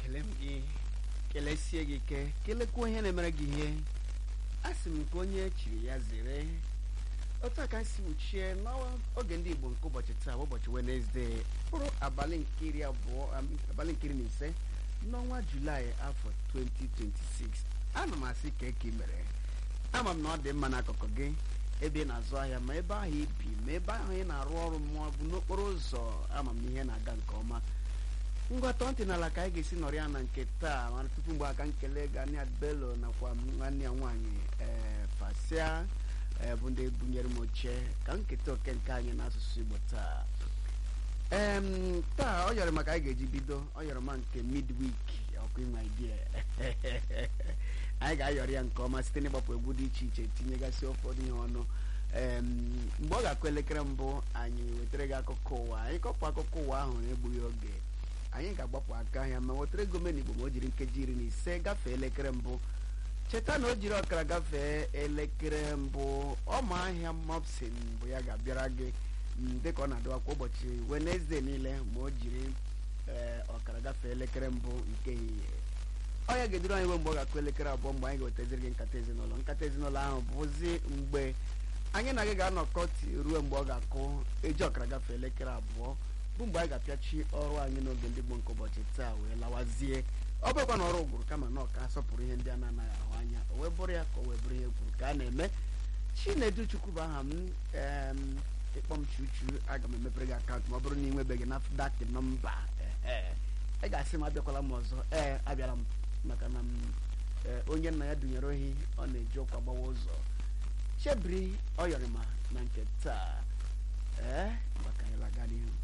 ekele m gị kelesie gị ike kelekwa onye na-emere gị ihe a sị m nke onye chiri ya zere otu a ka si wuchie n'oge ndị igbo nke ụbọchị taa bụ ụbọchị wenesde bụrụ abalị nke iri abụọ abalị nke iri na ise n'ọnwa julaị afọ 2026 ana m asị ka eke mere ama m na ọ dị mma n'akụkụ gị ebe ị na-azụ ahịa ma ebe ahụ ibi ma ebe ahụ ị na-arụ ọrụ ma ọ bụ n'okporo ụzọ ama m na ihe na-aga nke ọma ngwa tọọ ntị n'ala ka anyị ga-esi nọrọ ya na nke taa mana tupu mgbe aka nkele ganiad belo nakwa nwanne ya nwaanyị ee fasia bụ ndị bunyere m oche ka nketa oke nke anyị n'asụsụ igbo taa em taa ọ yọrọ maka anyị ga-eji bido ọ yọrọ ma nke midweek ọkụ inwe idea anyị ga-ayọrọ ya nke ọma site n'ịgbapụ egwu dị iche iche tinyegasị ụfọdụ ihe ọnụ mgbe ọ ga-akụ elekere mbụ anyị wetara gị akụkọ ụwa anyị kọpụ akụkọ ụwa ahụ na-egbughị oge anyị ga-agbapụ aka ahịa ma wetara ego menigbo ma o jiri nkeji iri na ise gafee elekere mbụ cheta na o jiri ọkara gafee elekere mbụ ọma ahịa mopsin bụ ya ga-abịara gị dịka ọ na-adịwa kwa ụbọchị wenesde niile ma o jiri ọkara gafee elekere mbụ nke ehihie ọ ya ga-eduru anyị mgbe ọ ga-akụ elekere abụọ mgbe anyị ga-wetaziri gị nkata ezinụlọ nkata ezinụlọ ahụ bụzi mgbe anyị na gị ga-anọkọ ruo mgbe ọ ga-akụ eji ọkara gafee elekere abụọ bụ mgbe anyị ga-apịachi ọrụ anyị n'oge ndị gboo nke ụbọchị taa wee lawazie ọ bụrụkwa na ọrụ ụgwụrụ kama na ọka asọpụrụ ihe ndị a na-anaghị ahụ anya o wee bụrụ ya ka o wee bụrụ ihe kwuru ka a na-eme chinedu chukwu bụ aha m ịkpọ m chuchu aga m emepere gị akaụntụ ma ọ bụrụ na ị nwebeghị nafdak nọmba ee ị ga-asị m abịakwala m ọzọ ee abịara m maka na onye nna ya dunyere ohi ọ na-eji ụkwa gbawa ụzọ chebiri ọyọrịma na nke taa ee maka ịlaga n'ihu